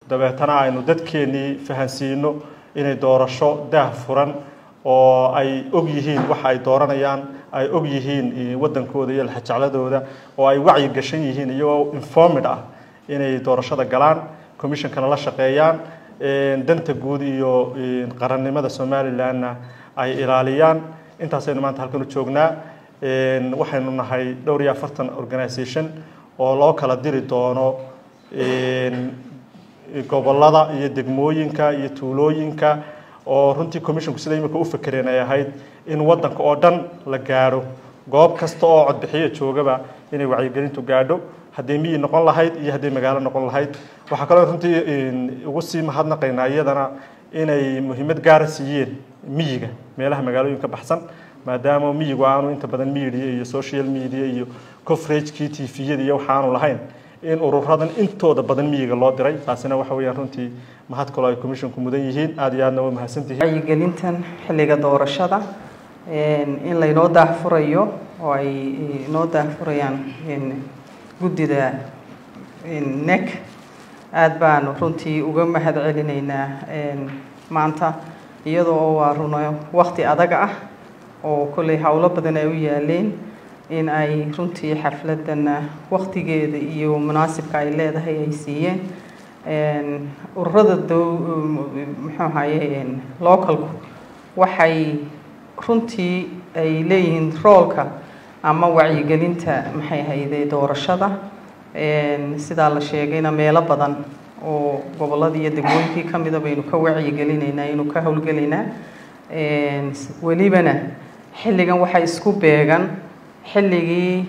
dabeetana aynu dadkeennii fahansiino inay doorasho daah furan oo ay og yihiin waxa ay dooranayaan ay og yihiin waddankooda iyo laxajecladooda oo ay wacyi gashan yihiin iyagoo informed ah inay doorashada galaan commissionkana la shaqeeyaan danta guud iyo qarannimada somalilandna ay ilaaliyaan intaasaynu maanta halkan u joognaa waxaynu nahay dhowr iyo afartan organisation oo loo kala diri doono gobolada iyo degmooyinka iyo tuulooyinka oo runtii commissionku sida imika u fakereen ay ahayd in waddanka oo dhan la gaadho goob kasta oo codbixiyo joogaba inay wacyigelintu gaadho hadday miyi noqon lahayd iyo hadday magaalo noqon lahayd waxaa kaloo runtii ugu sii mahadnaqaynaa iyadana inay muhiimad gaara siiyeen miyiga meelaha magaalooyinka baxsan maadaama miyigu aanu inta badan media iyo social media iyo coveragekii tviyada iyo waxaanu lahayn in ururadan intooda badan miyiga loo diray taasina waxa weeyaan runtii mahad kaloo ay commissionku mudan yihiin aada iyo aadna waa mahadsantihiin wacyigelintan xilliga doorashada in laynoo daahfurayo oo ay inoo daahfurayaan guddida nec aada baanu runtii uga mahad celinaynaa maanta iyadoo waa runo wakti adag ah oo kolley howlo badan ay u yaaleen in ay runtii xafladana waktigeeda iyo munaasibka ay leedahay ay siiyeen ururada muxuu ahaye localku waxay runtii ay leeyihiin roolka ama wacyigelinta maxay ahayde doorashada sidaa la sheegayna meelo badan oo gobolladii iyo degmooyinkii ka mida baynu ka wacyigelinaynaa aynu ka howlgelaynaa welibana xilligan waxay isku beegan xilligii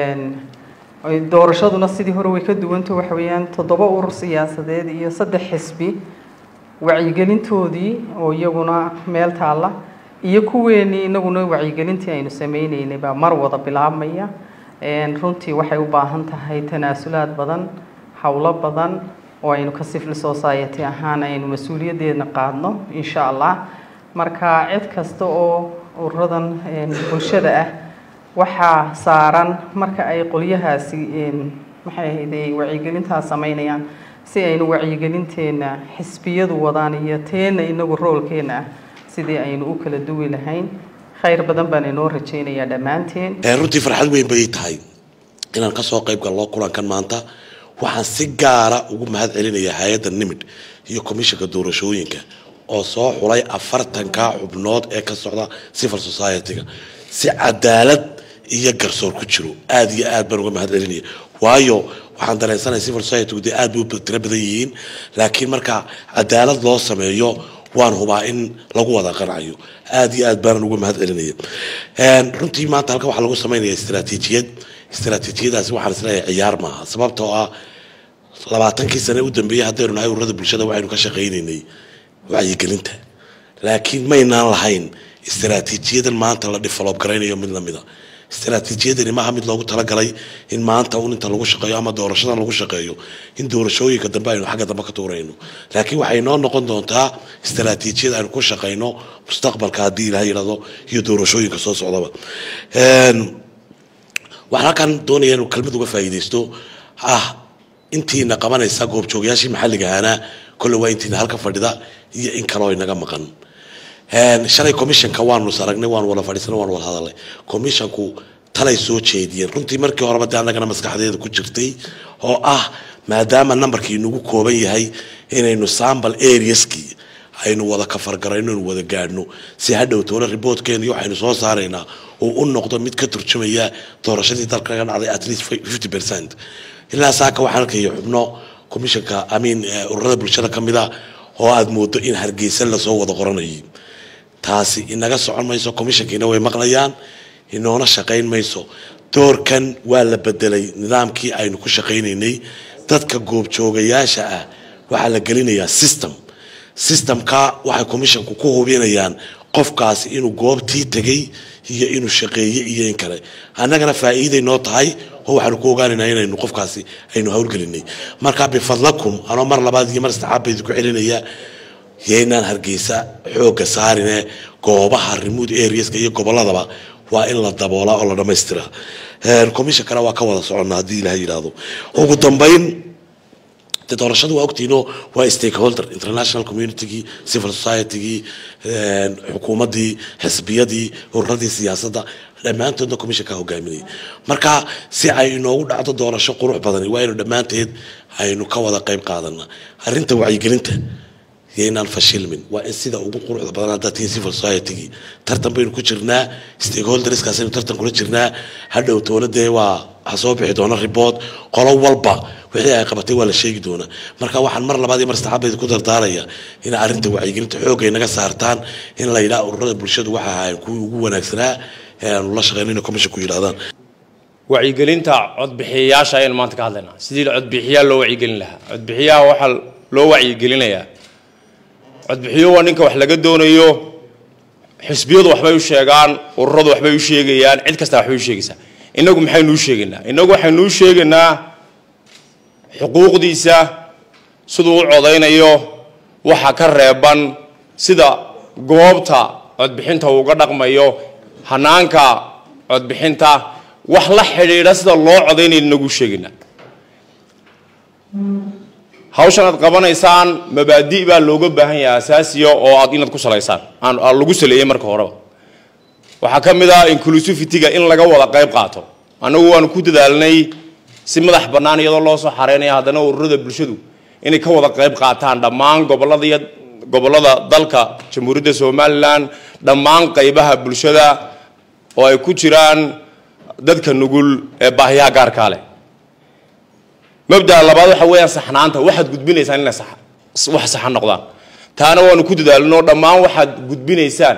doorashaduna sidii hore way ka duwanta waxa weeyaan toddoba urur siyaasadeed iyo saddex xisbi wacyigelintoodii oo iyaguna meel taalla iyo kuweenii inaguna wacyigelintii aynu sameyneynay baa mar wada bilaabmaya runtii waxay u baahan tahay tanaasulaad badan howlo badan oo aynu ka civil society ahaan aynu mas-uuliyaddeedna qaadno insha allah marka cid kasta oo ururadan bulshada ah waxaa saaran marka ay qolyahaasi maxay ahayde wacyigelintaas sameynayaan si aynu wacyigelinteenna xisbiyadu wadaan iyo teenna inagu roolkeenna ah sidii aynu u kala duwi lahayn khayr badan baan inoo rajaynayaa dhammaanteen runtii farxad weyn bay tahay inaan kasoo qayb galno kulankan maanta waxaan si gaara ugu mahad celinayaa hay-adda nimid iyo commissionka doorashooyinka oo soo xulay afartanka xubnood ee ka socda civil society-ga si cadaalad iyo garsoor ku jiro aada iyo aad baan uga mahad celinaya waayo waxaan dareensanaya civil society dee aad bay u tiro badan yihiin laakiin marka cadaalad loo sameeyo waan hubaa in lagu wada qancayo aada iyo aad baanan uga mahad celinaya runtii maanta halkan waxaa lagu sameynaya istaraatiijiyad istaraatiijiyadaasi waxaan isleeyahay ciyaar maaha sababtoo ah labaatankii sane u dambeeyey haddaynu nahay ururada bulshada waxaynu ka shaqaynaynay wacyigelinta laakiin maynaan lahayn istaraatiijiyadan maanta la develop garaynayo mid lamida istaraatiijiyadani maaha mid loogu talagalay in maanta un inta lagu shaqeeyo ama doorashadan lagu shaqeeyo in doorashooyinka dambe aynu xagga dambe ka tuurayno laakiin waxay noo noqon doontaa istaraatiijiyad aynu ku shaqayno mustaqbalka haddii ilaha yidhahdo iyo doorashooyinka soo socdaba waxaan halkan doonaya inuu kelmad uga faa'iidaysto ah intiina qabanaysa goobjoogayaashii maxalliga ahaana kolle waa intiina halka fadhida iyo in kaloo inaga maqan shalay commissionka waanu saragnay waanu wada fadhiisanay waanu wada hadalnay commissionku talay soo jeediyeen runtii markii horeba dee annagana maskaxdeeda ku jirtay oo ah maadaama numberkii nagu kooban yahay inaynu sample areaskii aynu wada kafargarayno inu wada gaadhno si hadhow toole reportkeena iyo waxaynu soo saaraynaa uu u noqdo mid ka turjumaya doorashadii dalka laga dhacday at least fifty percent ilaa saaka waxaan arkaya xubno commissionka amiin ururada bulshada ka mid a oo aada moodo in hargeysa lasoo wada qoranayay taasi inaga socon mayso commissionkiina way maqlayaan inoona shaqayn mayso doorkan waa la bedelay nidaamkii aynu ku shaqaynaynay dadka goobjoogayaasha ah waxaa la gelinayaa system systemka waxay commissionku ku hubinayaan qofkaasi inuu goobtii tegay iyo inuu shaqeeye iyo in kale annagana faa'iiday noo tahay oo waxaanu ku ogaanaynaa inaynu qofkaasi aynu howlgelinay marka bifadlakum anoo mar labaad iyo mar saddexaad baydi ku celinaya yaynaan hargeysa xoogga saarine goobaha remote areaska iyo gobolladaba waa in la daboolaa oo la dhammaystiraa commissionkana waa ka wada soconnaa haddii ilaha yidhaahdo ugu dambayn de doorashadu waa ogtiinoo waa stakeholder international communitygii civil societygii xukuumaddii xisbiyadii ururadii siyaasadda dhammaantoodna commissionka hogaaminaya marka si ay inoogu dhacdo doorasho qurux badani waa inu dhammaanteed aynu ka wada qayb qaadana arrinta wacyigelinta yaynaan fashilmin waa in sida ugu quruxda badan haddaad tihiin civil societygii tartan baynu ku jirnaa stakeholderskaasaynu tartan kula jirnaa hadhow dowladee waa ha soo bixi doona ribood qolo walba wixii ay qabatay waa la sheegi doonaa marka waxaan mar labaad iyo mar saddexaad bayda ku dardaaraya in arrinta wacyigelinta xoog ay naga saartaan in la yidhaha ururada bulshadu waxa ahayn kuwii ugu wanaagsanaa ee aanu la shaqeyno inay commission ku yidhahdaan wacyigelinta codbixiyayaasha ayaynu maanta ka hadlaynaa sidii codbixiyaa loo wacyigelin lahaa codbixiyaha waxaa loo wacyigelinayaa codbixiyo waa ninka wax laga doonayo xisbiyadu waxbay u sheegaan ururadu waxbay u sheegayaan cid kasta waxbay u sheegaysaa inagu maxaynuu sheegaynaa inagu waxaynuu sheegaynaa xuquuqdiisa siduu u codaynayo waxa ka reeban sida goobta codbixinta uga dhaqmayo hanaanka codbixinta wax la xidhiidha sida loo codaynaya inagu sheegaynaa hawshan aad qabanaysaan mabaadi' baa looga baahan yahay asaasiya oo aad inaad ku salaysaan aan lagu saleeyey marka horeba waxaa ka mid ah inclusivityga in laga wada qayb qaato annagu waanu ku dadaalnay si madax bannaan iyadoo loo soo xareynaya haddana ururada bulshadu inay ka wada qayb qaataan dhammaan gobolada iyo gobollada dalka jamhuuriyadda somalilan dhammaan qaybaha bulshada oo ay ku jiraan dadka nugul ee baahiyaha gaarkaa leh mabdaa labaad waxa weeyaan saxnaanta waxaad gudbinaysaan inay wax saxan noqdaan taana waanu ku dadaalinoo dhammaan waxaad gudbinaysaan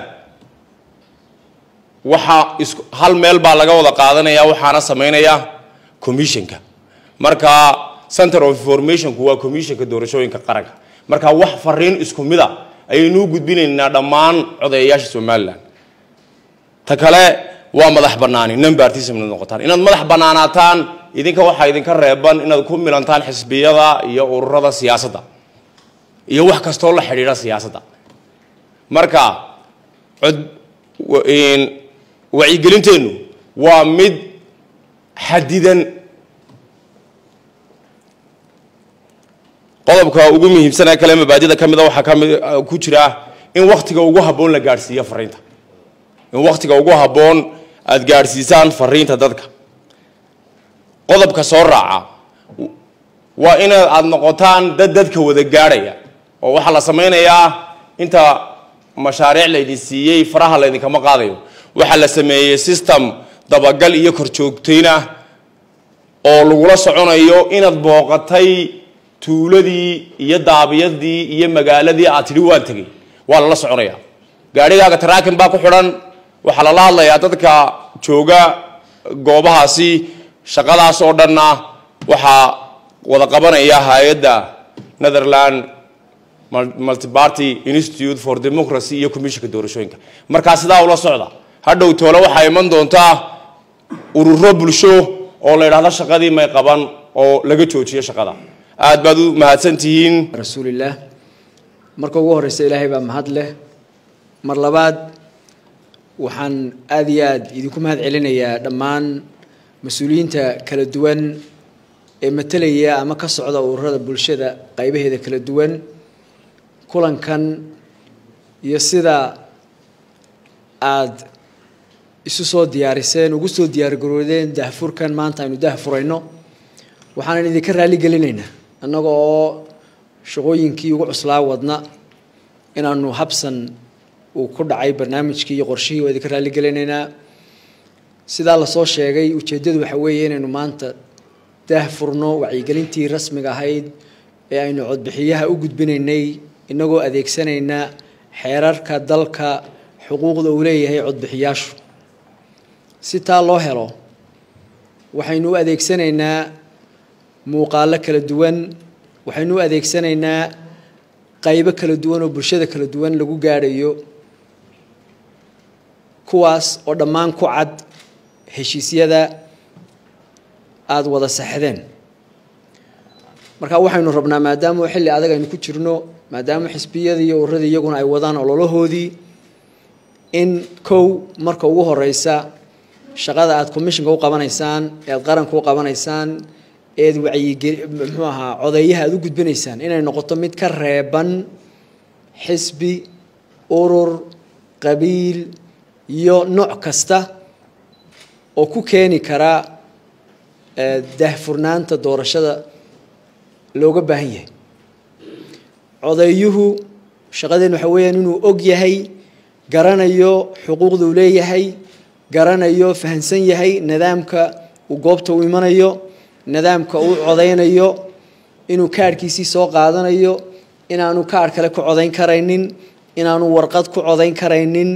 waxa is hal meel baa laga wada qaadanaya waxaana samaynaya commissionka marka center of informationku waa commissionka doorashooyinka qaranka marka wax fariin isku mid a ayaynuu gudbinaynaa dhammaan codeeyayaasha somalilan ta kale waa madax banaani numbartism inaad noqotaan inaad madax banaanaataan idinka waxaa idinka reeban inaad ku milantaan xisbiyada iyo ururada siyaasadda iyo wax kastoo la xidhiidha siyaasadda marka cod wacyigelinteennu waa mid xadidan qodobka ugu muhiimsan ee kale mabaadida ka mida waxaa kami ku jira in waktiga ugu habboon la gaadhsiiyo fariinta in waktiga ugu habboon aada gaadhsiisaan fariinta dadka qodobka soo raaca waa in aada noqotaan dad dadka wada gaadhaya oo waxaa la sameynayaa inta mashaariic laydin siiyey faraha laydinkama qaadayo waxaa la sameeyey system dabagal iyo korjoogtayn ah oo lagula soconayo inaad booqatay tuuladii iyo daabiyadii iyo magaaladii aad tidhi waan tegay waa lala soconaya gaadhigaaga taraakin baa ku xidhan waxaa lala hadlayaa dadka jooga goobahaasi shaqadaas oo dhanna waxaa wada qabanaya hay-adda netherland multiparty institute for democracy iyo commissionka doorashooyinka markaa sidaa ula socda hadhow toole waxaa iman doontaa ururo bulsho oo la yidhahdo shaqadii may qaban oo laga joojiyo shaqada aad baad u mahadsan tihiin rasuulillaah marka ugu horeysa ilaahay baa mahad leh mar labaad waxaan aada iyo aada idinku mahad celinayaa dhammaan mas-uuliyiinta kala duwan ee matelaya ama ka socda ururada bulshada qaybaheeda kala duwan kulankan iyo sida aada isu soo diyaariseen ugu soo diyaargaroodeen dahfurkan maanta aynu dahfurayno waxaanan idinka raali gelinaynaa annaga oo shaqooyinkii ugu cuslaa wadna inaanu habsan uu ku dhacay barnaamijkii iyo qorshihii waa idinka raali gelinaynaa sidaa lasoo sheegay ujeeddadu waxa weeye inaynu maanta dahfurno wacyigelintii rasmiga ahayd ee aynu codbixiyaha u gudbinaynay inagoo adeegsanayna xeerarka dalka xuquuqda uu leeyahay codbixiyaashu si taa loo helo waxaynu u adeegsanaynaa muuqaalo kala duwan waxaynu u adeegsanaynaa qaybo kala duwan oo bulshada kala duwan lagu gaadhayo kuwaas oo dhammaan ku cad heshiisyada aada wada saxdeen marka waxaynu rabnaa maadaama xilli adag aynu ku jirno maadaama xisbiyadii iyo ururadii iyaguna ay wadaan ololahoodii in kow marka ugu horeysa shaqada aada commissionka u qabanaysaan ee aada qaranka u qabanaysaan eed wacyigeli muxuu ahaa codeeyaha aada u gudbinaysaan inay noqoto mid ka reeban xisbi urur qabiil iyo nooc kasta oo ku keeni kara daahfurnaanta doorashada looga baahan yahay codeeyuhu shaqadeen waxa weeyaan inuu og yahay garanayo xuquuqda uu leeyahay garanayo fahansan yahay nidaamka uu goobta u imanayo nidaamka uu codeynayo inuu kaadhkiisii soo qaadanayo inaanu kaadh kale ku codayn karaynin inaanu warqad ku codayn karaynin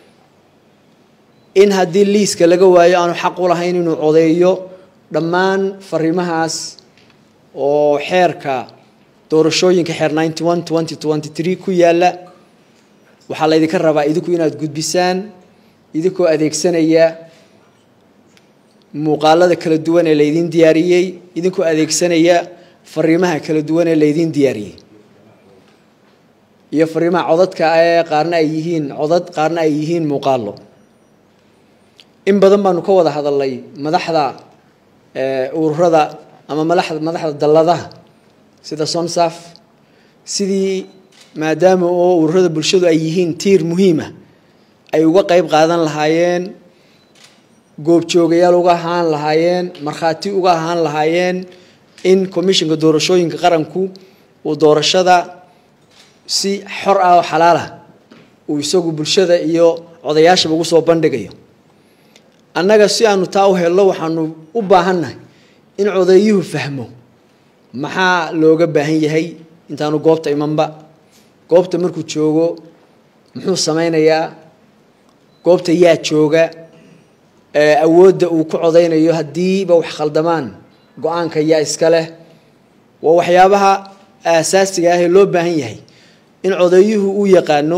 in haddii liiska laga waayo aanu xaq u lahayn inuu codeeyo dhammaan fariimahaas oo xeerka doorashooyinka xeer ninety one twenty twenty three ku yaalla waxaa laydinka rabaa idinku inaad gudbisaan idinkoo adeegsanaya muuqaalada kala duwan ee laydiin diyaariyey idinkoo adeegsanaya fariimaha kala duwan ee laydiin diyaariyey iyo fariimaha codadka ee qaarna ay yihiin codad qaarna ay yihiin muuqaalo in badan baanu ka wada hadalnay madaxda ururada ama madaxda madaxda dalladaha sida sonsaf sidii maadaama oo ururada bulshadu ay yihiin tiir muhiima ay uga qeyb qaadan lahaayeen goobjoogayaal uga ahaan lahaayeen markhaati uga ahaan lahaayeen in commissionka doorashooyinka qaranku uu doorashada si xor ah oo xalaalah uu isagu bulshada iyo codayaashaba ugu soo bandhigayo annaga si aanu taa u helno waxaanu u baahannahay in codeeyuhu fahmo maxaa looga baahan yahay intaanu goobta imanba goobta markuu joogo muxuu sameynayaa goobta yaa jooga awoodda uu ku codeynayo haddiiba wax khaldamaan go-aanka yaa iska leh waa waxyaabaha aasaasiga ah ee loo baahan yahay in codeeyuhu uu yaqaano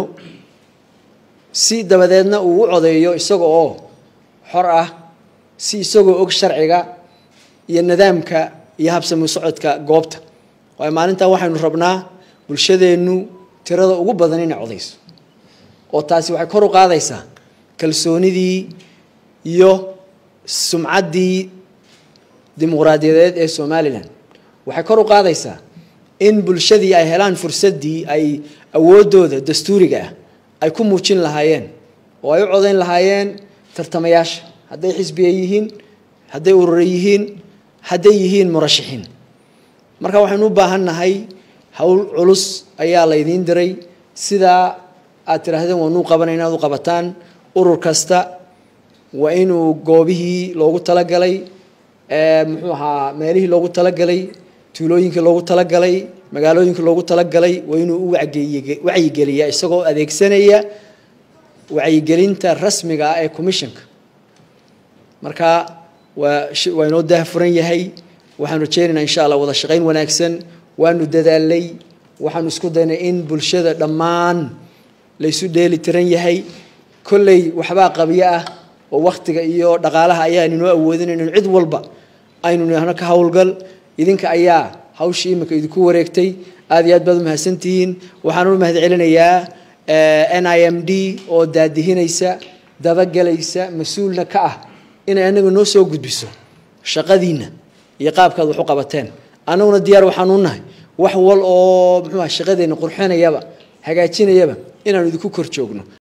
si dabadeedna uu u codeeyo isaga oo xor ah si isagoo og sharciga iyo nidaamka iyo habsami socodka goobta waayo maalintan waxaynu rabnaa bulshadeennu tirada ugu badan inay codayso oo taasi waxay kor u qaadaysaa kalsoonidii iyo sumcaddii dimuqraadiyadeed ee somalilan waxay kor u qaadaysaa in bulshadii ay helaan fursaddii ay awooddooda dastuuriga ah ay ku muujin lahaayeen oo ay u codayn lahaayeen tartamayaasha hadday xisbiya yihiin hadday urura yihiin hadday yihiin murashaxiin marka waxaynu u baahan nahay howl culus ayaa laydiin diray sidaa aad tidhaahdeen waanuu qabanay inaad u qabataan urur kasta waa inuu goobihii loogu talagalay muxuu ahaa meelihii loogu talagalay tuulooyinkii loogu talagalay magaalooyinkii loogu talagalay waa inuu u wacyigeliyaa isagoo adeegsanaya wacyigelinta rasmiga ah ee commissionka marka waa waa inoo daahfuran yahay waxaanu rajeynaynaa insha allah wada shaqayn wanaagsan waanu dadaalay waxaanu isku daynay in bulshada dhammaan laysu dheeli tiran yahay kolley waxbaa qabyo ah oo wakhtiga iyo dhaqaalaha ayaan inoo awoodin inaynu cid walba aynu nihno ka howlgal idinka ayaa hawshii imika idinku wareegtay aad iyo aad baad umahadsantihiin waxaan u mahad celinayaa n i m d oo daadihinaysa dabagelaysa mas-uulna ka ah inay anaga noo soo gudbiso shaqadiinna iyo qaabkaad wax u qabateen annaguna diyaar waxaan u nahay wax wal oo muxuuha shaqadeenna qurxinayaba hagaajinayaba inaanu idinku kor joogno